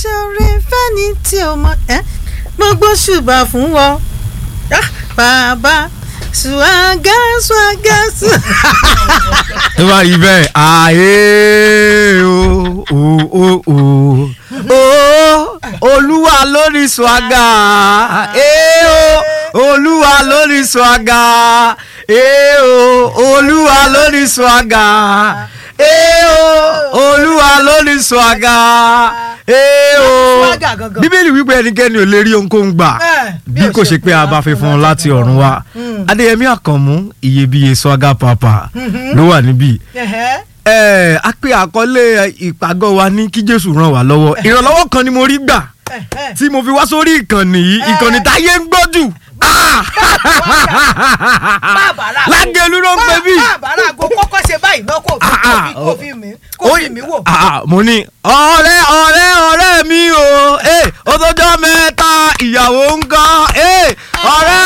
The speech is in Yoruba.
ṣoore fẹ́ni tí o mọ ẹ́ mo gbóṣùbà fún wọ Ah, bàbá ṣùwágá ṣùwágá ṣù. tó bá rí bẹ́ẹ̀ ààyè o o o o o olúwa lórí swaga ee o olúwa lórí swaga ee o olúwa lórí swaga ee o olúwa lórí swaga ee o Swagger gangan. bíbélì wípé ẹnikẹ́ni ò lè rí ohunkóhun gbà Eh, bí kò ṣe pé a bá fi fún un láti ọ̀run wá adéyẹmí àkànmú iyebíye swaga papa ló wà níbí Ẹ̀hẹ́. ẹ a pé àkọlé ìpàgọ́ wa ní kí jésù ràn wá lọ́wọ́ ìrànlọ́wọ́ kan ni mo rí gbà Ẹ̀hẹ́. tí mo fi wá sórí ìkànnì yìí ìkànnì táyé ń gbọ́ jù Ah! bàbára lágẹ̀lú ló ń pè bí. bàbára àgọ́ kọ́kọ́ ṣe báyìí náà kò fi Ah, ah, kò fi mí kò fi mí wò. Ah, mo ní ọ̀rẹ́ ọ̀rẹ́ ọ̀rẹ́ mi o eh, ó tọ́jọ́ mẹ́ta ìyàwó ń gan eh, ọ̀rẹ́